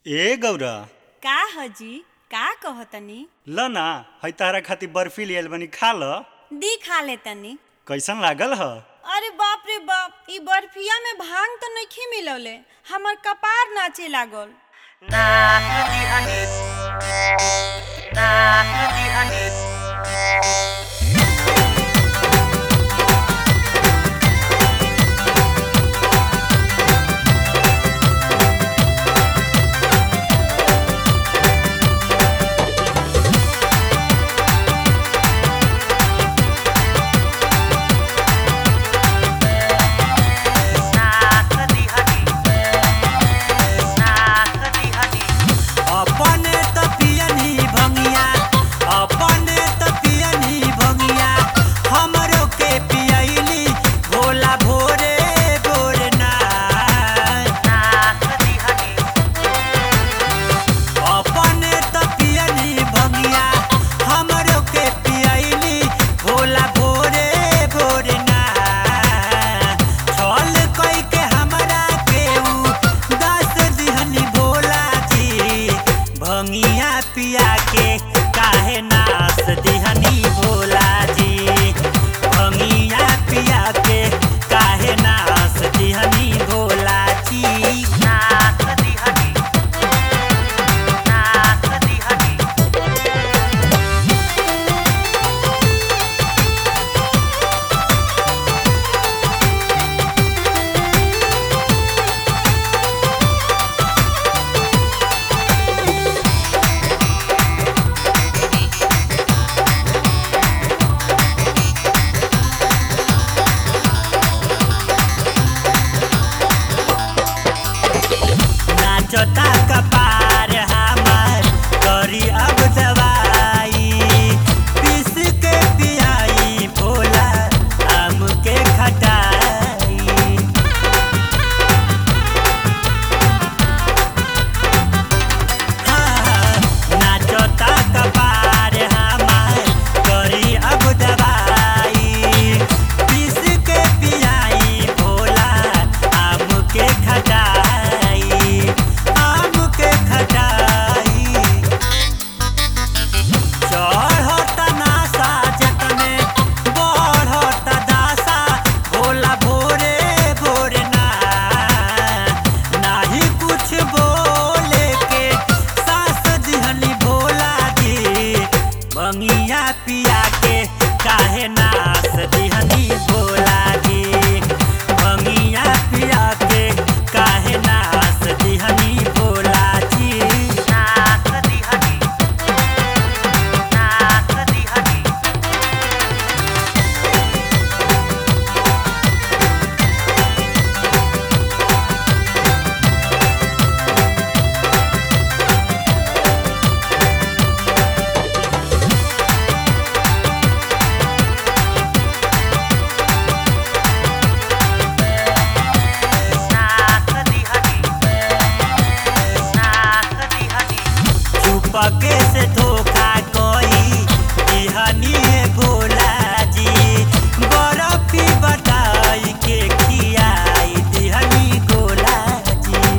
ए गौरा का हजी का कहतनी ल ना है तारा खातिर बर्फी लियल बनी खा ल दी खा ले तनी कैसन लागल ह अरे बाप रे बाप ई बर्फिया में भांग तो नहीं मिलौले हमर कपार नाचे लागल अपने त पियनी भंगिया अपने त पियनी भंगिया हमरो के पियली भोला भोरे भोरे ना अपने त पियनी भंगिया हमरो के पियली भोला भोरे भोरे ना छल कई के हमरा के उ दस दिहनी भोला जी भंगिया पिया के काहे नास दिहनी भोला जी भंगिया पिया के काहे नास दिहनी भोला जी नास दिहनी नास दिहनी नाचता कपार हमार करी अब दवाई पीस के पियाई भोला आम के खटाई हाँ, नाचता कपार हमार करी अब दवाई पीस के पियाई भोला आम के खटाई आम के खटाई चढ़त नासा जतने बढ़त दासा भोला भोरे भोरे ना नाही कुछ बोले के सास दिहनी भोला जी बंगिया पिया के काहे नास दिहनी भोला जी बंगिया पिया के काहे नास दिहनी भोला जी नास दिहनी नास दिहनी चुपके से धोखा कोई दिहनी भोला जी बर्फी बताई के खियाई दिहनी गोला जी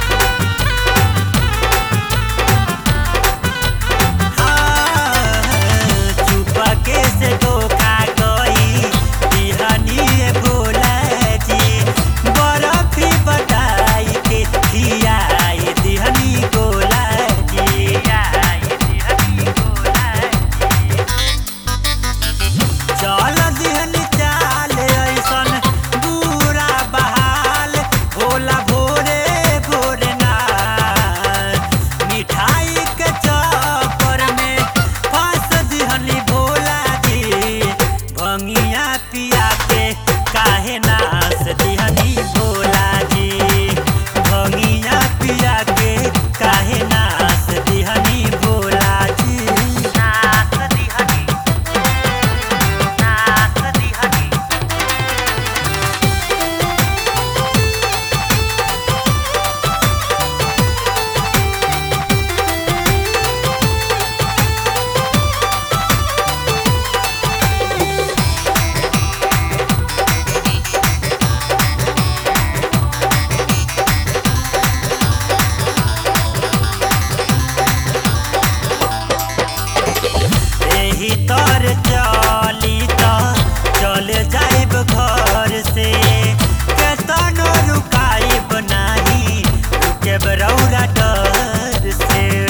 हाँ, चुपके से धोखा कोई दिहनी भोला जी बर्फी बताई के खियाई दिहनी गोला जी खियाई दिहनी गोला जी चल दिहनी चाल ऐसन बुरा बहाल भोला भोरे भोरे ना मिठाई के चक्कर में फंस दिहनी भोला जी भंगिया पिया के काहे नास दिहनी भोला जी भंगिया पिया के काहे नास दिहनी भोला जी नास दिहनी नास दिहनी से